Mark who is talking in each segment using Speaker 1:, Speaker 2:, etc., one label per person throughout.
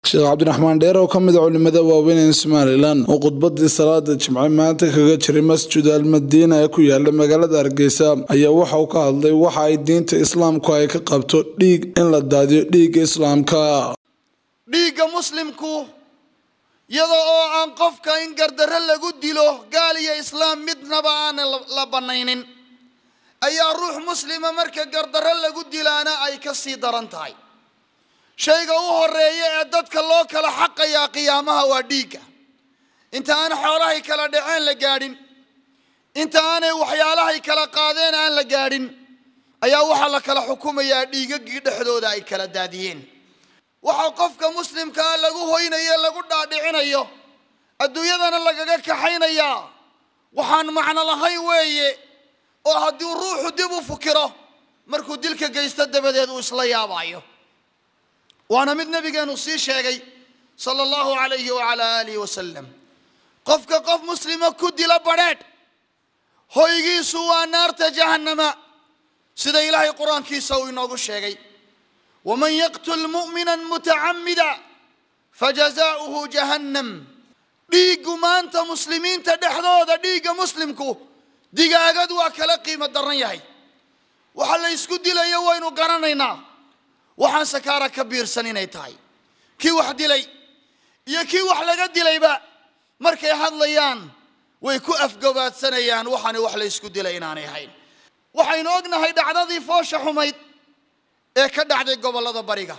Speaker 1: sheekh cabdiraxmaan dheer oo ka mid a culimada waaweyn ee somalilan oo khudbadii salaada jimce maanta kaga jiray masjid almadiina ee ku yaala magaalada hargeysa ayaa waxa uu ka hadlay waxa ay diinta islaamku ay ka qabto dhiig in la daadiyo dhiigga islaamka
Speaker 2: dhiigga muslimku iyada oo aan qofka in gardarro lagu dilo gaal iyo islaam midnaba aanan la bannaynin ayaa ruux muslima marka gardarro lagu dilaana ay ka sii daran tahay shayga u horeeya ee dadka loo kala xaqayaa qiyaamaha waa dhiigga inta aan xoolahay kala dhaceen la gaadhin inta aanay waxyaalahay kala qaadeen aan la gaadhin ayaa waxaa la kala xukumayaa dhiigagii dhexdooda ay kala daadiyeen waxaa qofka muslimkaa lagu hoynayo lagu dhaadhicinayo adduunyadana lagaga kaxaynayaa waxaan macno lahayn weeye oo haddii ruuxu dib u fukiro markuu dilka geysto dabadeed uu isla yaabaayo waana mid nabigeenu sii sheegay sala allahu calayhi wacalaa aalihi wasalam qofka qof muslima ku dila badrheedh hoygiisu waa naarta jahannama sida ilaahay qur-aankiisa uu inoogu sheegay waman yaqtul mu'mina mutacamida fajazaauhu jahannam dhiiggu maanta muslimiinta dhexdooda dhiigga muslimku digaagad waa kala qiimo daran yahay waxa la ysku dilayo waynu garanaynaa waxaan sakaara ka biirsan inay tahay kii wax dilay iyo kii wax laga dilayba markay hadlayaan way ku afgabaadsanayaan waxaani wax la ysku dilay inaanay ahayn waxaynu ognahay dhacdadii foosha xumayd ee ka dhacday gobollada bariga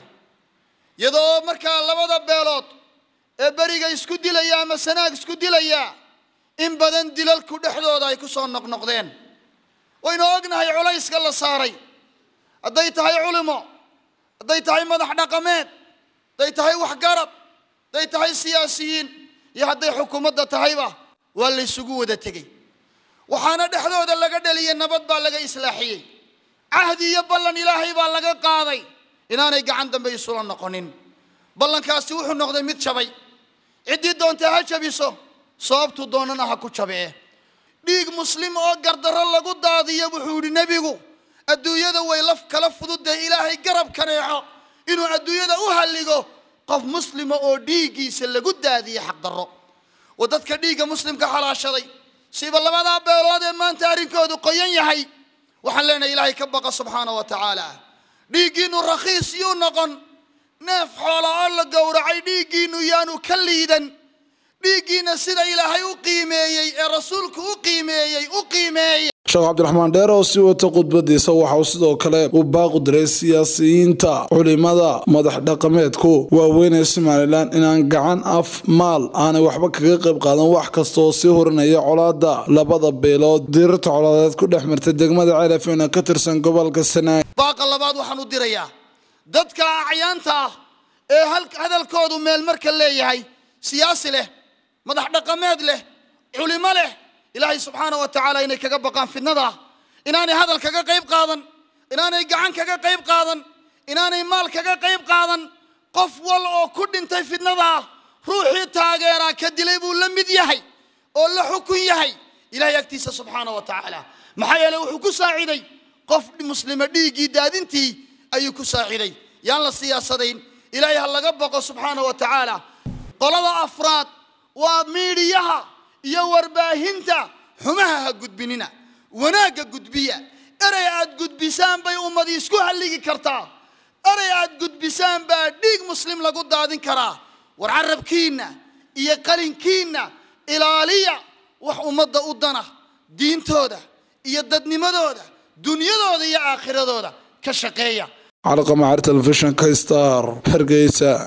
Speaker 2: iyadoo markaa labada beelood ee beriga isku dilaya ama sanaag isku dilaya in badan dilalku dhexdooda ay ku soo noqnoqdeen waynu ognahay culayska la saaray hadday tahay culimo hadday tahay madax dhaqameed hadday tahay waxgarab hadday tahay siyaasiyiin iyo hadday xukuumadda tahayba waa la ysugu wada tegey waxaana dhexdooda laga dhaliyay nabad baa laga islaaxiyey cahdi iyo ballan ilaahay baa laga qaaday inaanay gacan dambe isula noqonin ballankaasi wuxuu noqday mid jabay ciddii doonta ha jabiso sababtuu doonana ha ku jabee dhiig muslim oo gardarro lagu daadiyo wuxuu yidhi nebigu adduunyada way laf kala fududdahay ilaahay garab kaneeco inuu adduunyada u halligo qof muslima oo dhiiggiisa lagu daadiye xaqdarro oo dadka dhiigga muslimka xalaashaday siba labadaa beelood ee maanta arrinkoodu qoyan yahay waxaan leenahay ilaahay ka baqa subxaana wa tacaala dhiiggiinnu rakhiis yuu noqon neef xoola oo la gowracay dhiiggiinnu yaanu ka liidan dhiiggiina sida ilaahay u qiimeeyey ee rasuulku u qiimeeyey u qiimeeyey
Speaker 1: sheekh cabdiraxmaan dheer oo sii wata khudbadiisa waxa uu sidoo kale u baaqu diray siyaasiyiinta culimada madax dhaqameedku waaweyn ee somalilan inaan gacan af maal aanay waxba kaga qayb qaadan wax kasta oo sii horinaya colaada labada beelood diirarta colaadeed ku dhex martay degmada ceelafeena ka tirsan gobolka sanaag
Speaker 2: baaqa labaad waxaan u dirayaa dadka acyaanta ah ee hadalkoodu meel marka leeyahay siyaasi leh madax dhaqameed leh culimo leh ilaahay subxaana wa tacaala inay kaga baqaan fidnada inaanay hadal kaga qayb qaadan inaanay gacan kaga qayb qaadan inaanay maal kaga qayb qaadan qof wal oo ku dhintay fidnada ruuxii taageeraa ka dilay buu la mid yahay oo la xukun yahay ilahay agtiisa subxaana wa tacaala maxaa yeele wuxuu ku saaciday qof muslima dhiiggii daadintii ayuu ku saaciday yaan la siyaasadayn ilaahay ha laga baqo subxaana wa tacaala qolada afraad waa miidhiyaha iyo warbaahinta xumaha ha gudbinina wanaagga gudbiya erey aad gudbisaan bay ummadi isku halligi kartaa erey aad gudbisaan baa dhiig muslim lagu daadin karaa war carabkiinna iyo qalinkiinna ilaaliya wax ummadda u dana diintooda iyo dadnimadooda dunyadooda iyo aakhiradooda ka shaqeeya
Speaker 1: calaqamacar telefishinka star hargeysa